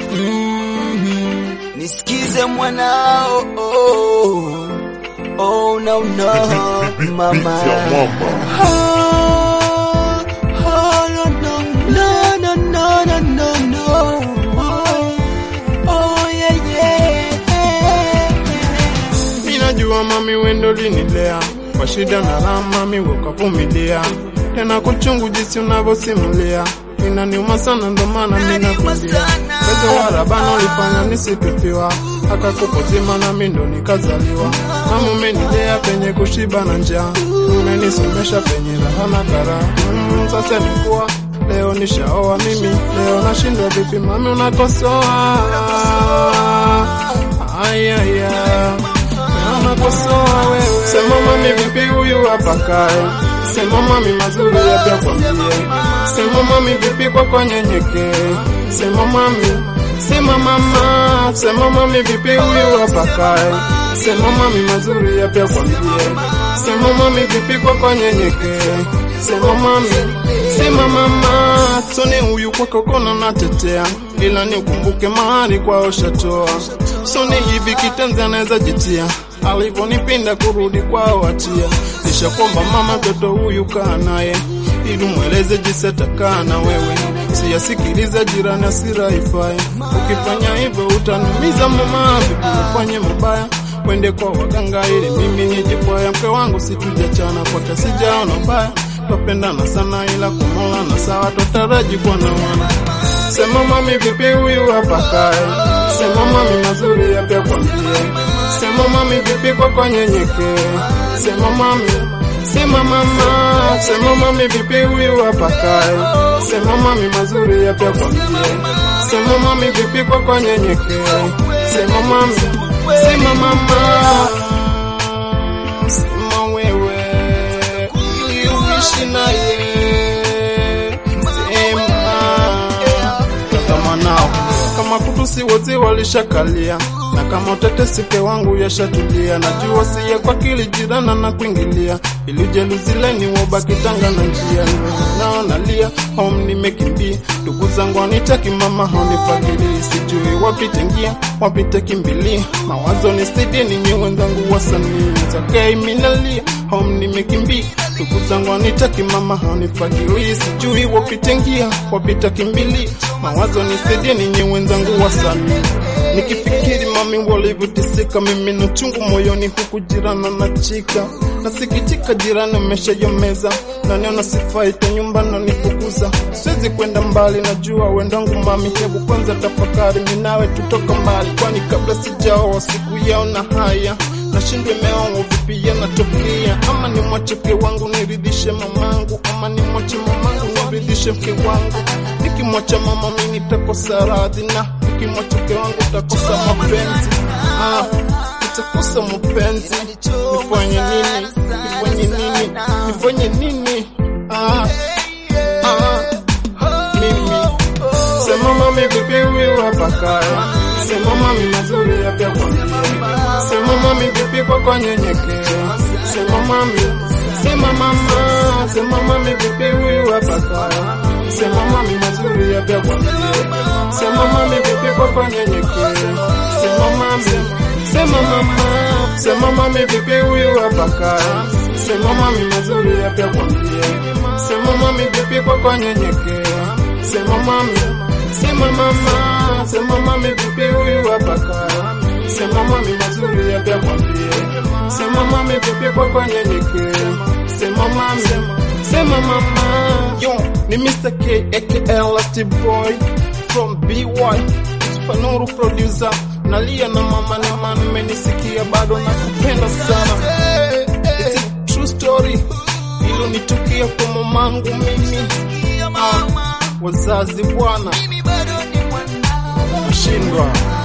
Mm, nisikize mwanao oh, oh, no, no, mama Ah, ah, no, no, no, no, no, no, no. Oh, yeah, yeah. Ninajua mami wendo linilea kwa shida na raha, mami ukavumilia tena kuchungu jinsi unavyosimulia inaniuma sana, ndo maana ninakulia Wezo wa rabana ulifanya nisipipiwa, akakupozima nami ndo nikazaliwa. Mama umenilea penye kushiba na njaa, umenisomesha penye raha na karaha. Mm, sasa nikuwa leo nishaoa mimi, leo nashindwa vipi mami unakosoa ayaya unakosoa wewe. Sema mami vipi huyu hapa kae, sema mami mazuri yapya kwambie, sema mami vipi kwako nyenyekee, sema mami Sema mama, sema mami vipi huyu hapa kae, sema mami mazuri yapya kwambie, sema mami vipi kwako nyenyekee, sema mami Sema mama, sone huyu kwako kona natetea, ila ni ukumbuke mahali kwao shatoa. Sone hivi kitenzi anaweza jitia, alivyonipinda kurudi kwao atia. Nishakwamba mama, toto huyu kaa naye, ili mweleze jinsi atakaa na wewe. Siyasikiliza jirani, hasira ifai. Ukifanya hivyo utaniumiza mama, vipi ufanye mabaya Wende kwa waganga ili mimi nijikwaya. Mke wangu situjachana kwake, sijaona mbaya twapendana sana ila kumola na sawa twataraji kuwa na wana. Sema mami vipi huyu hapa kae, sema mami mazuri yapya kwambie, sema mami vipi kwako nyenyekee, sema mami Sema mama, sema mami vipi huyu hapa kae, sema mami mazuri yapya kwambie, sema mami vipi kwako nyenyekee, sema mami, sema mama, sema wewe ili uishi naye, sema kama nao kama kutusi wote walishakalia na kama utetesike wangu yashatulia, najua siye kwa kili jirana na kuingilia, ili jeluzileni wabaki tanga na njia nao nalia home nimekimbia, ndugu zangu wanitaki mama haunifadhili, sijui wapite njia wapite kimbilia, mawazo ni stidi ninyi wenzangu wasanii takei minalia home nimekimbia, ndugu zangu wanitaki mama haunifadhili, sijui wapite njia wapite kimbilia, mawazo ni stidi ninyi wenzangu wasanii Nikifikiri mami walivyotisika, mimi na chungu moyoni, huku jirana na chika nasikitika, jirani ameshayomeza na niona sifai ta nyumba na nifukuza, siwezi kwenda mbali, najua wendangu mami, hebu kwanza tafakari, minawe tutoka mbali, kwani kabla sijaoa siku yaona haya nashindwa imeoa vipi yanatokea, ama ni mwacheke wangu niridhishe mamangu, ama ni mwache mamangu niridhishe mke wangu. Nikimwacha mama mimi nitakosa radhi, na nikimwacha mke wangu nitakosa mapenzi. Ah, nitakosa mapenzi. Nifanye nini? Nifanye nini? Nifanye nini? Ah, ah, mimi sema mami vipi huyu hapa kaya, sema mami mazuri yapya kwambie Sema mami vipi kwako nyenyekea, sema mami, sema mama, sema mami vipi huyu hapa kaya, sema mami mazuri yapya kwambie, sema mami vipi kwako nyenyekea, sema mami, sema mama, sema mami vipi huyu hapa kaya, sema mami mazuri yapya kwambie, sema mami vipi kwako nyenyekea, sema mami, sema mama, sema mami vipi huyu hapa kaya Sema mami mazuri yapya kwambie, sema mami vipi kwako nyenyekee, sema mami, sema mama. Yo, ni Mr. K aka Lasty Boy from BY Spanuru producer, nalia na mama ni man, menisikia bado nakupenda sana. It's a true story, ilo nitukia kwa mamangu mimi. Ah, wazazi bwana, shindwa